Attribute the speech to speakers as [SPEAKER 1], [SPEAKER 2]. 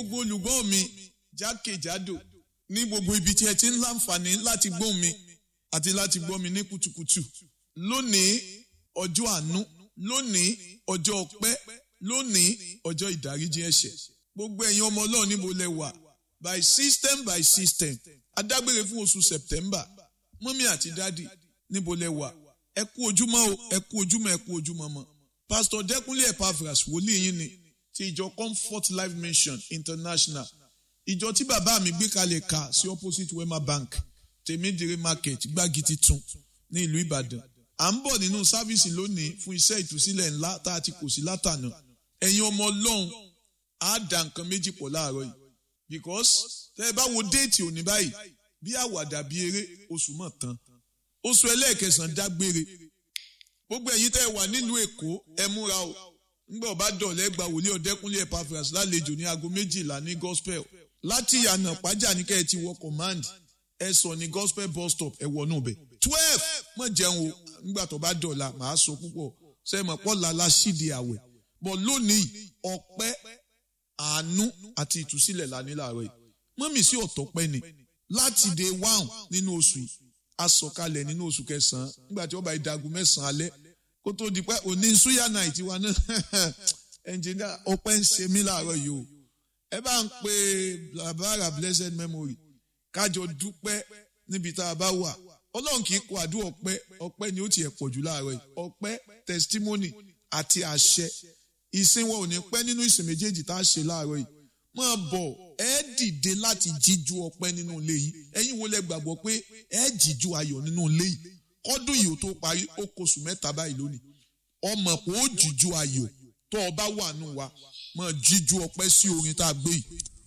[SPEAKER 1] gbogbo olùgbọ́ mi jákèjádò ní gbogbo ibi tí ẹ ti ń láǹfààní láti gbóhùn mi àti láti gbọ́ mi ní kùtùkùtù lónìí ọjọ́ àánú lónìí ọjọ́ ọpẹ́ lónìí ọjọ́ ìdáríjì ẹ̀ṣẹ̀ gbogbo ẹ̀yin ọmọ ọlọ́run níbo lẹ wà by system by system adágbére fún oṣù september mọ́mí àti dádì níbo lẹ wà ẹ kú ojúmọ́ o ẹ kú ojúmọ́ ẹ kú ojúmọ́ mọ́ pastor dẹ́kunlé epaphras wòlíì yín ni ti ìjọ comfort life mission international ìjọ tí bàbá mi gbé kalẹ̀ ka sí opposite wema bank tèmídìrí market gbági titun ní ìlú ìbàdàn à ń bọ̀ nínú sáfíìsì lónìí fún iṣẹ́ ìtúsílẹ̀ ńlá tá a ti kò sí látànà ẹ̀yin ọmọ ọlọ́run á da nǹkan méjì pọ̀ láàárọ̀ yìí because tẹ́ ẹ bá wo déètì òní báyìí bí àwàdà bí eré oṣù mọ̀ tán oṣù ẹlẹ́ẹ̀kẹsàn-án dágbére gbogbo ẹ̀yin tẹ́ ẹ wà nílùú èkó ẹ múra o ńgbà ọba dọ̀lẹ́ gba wòlíì ọ̀dẹ́kúnlé epaphras lálejò ní aago méjìlá ní gospel láti ìyànà pàjá ní kẹ́ ẹ ti wọ command ẹ sọ ní gospel bus stop ẹ wọnú bẹ̀ twelve mọ̀ jẹun o ńgbà tó bá dọ̀la màá sọ púpọ̀ sẹ́mọ̀ pọ̀ lálá sídìí àwẹ̀ bọ̀ lónìí ọpẹ́ àánú àti ìtúsílẹ̀ la ní láàárọ̀ yìí mọ́mì sí ọ̀tọ̀pẹ́ ni láti day one nínú oṣù yìí asọ̀kalẹ̀ nínú oṣù kẹsàn-án nígbà tí wọ́n bá ìdagun mẹ́sàn-án alẹ́ kó tó di pé òní suya night wa náà ẹnjìnìá ọpẹ́ ń ṣe mí láàárọ̀ yìí o ẹ bá ń pe blabara blessed memory kájọ dúpẹ́ níbi tá a bá wà ọlọ́run kì í kó àdúrà ọpẹ́ ọpẹ́ ni ó tiẹ̀ pọ̀ jù láàárọ̀ yìí ọpẹ́ testimony àti àṣẹ ìsìn wọn ò ní pẹ́ nínú ìsìn méjèèjì tá a ṣe láàárọ̀ yìí máa bọ̀ ẹ dìde láti jíjú ọpẹ́ nínú ilé yìí ẹ̀yin wo lẹ gbàgbọ́ pé ẹ jíjú ayọ̀ nínú ilé yìí kọ́dún yìí ó tó parí ó kóṣù mẹ́ta báyìí lónìí ọmọ pé ó jíjú ayọ̀ tó o bá wà nù wa máa jíjú ọpẹ́ sí orin tá a gbé yìí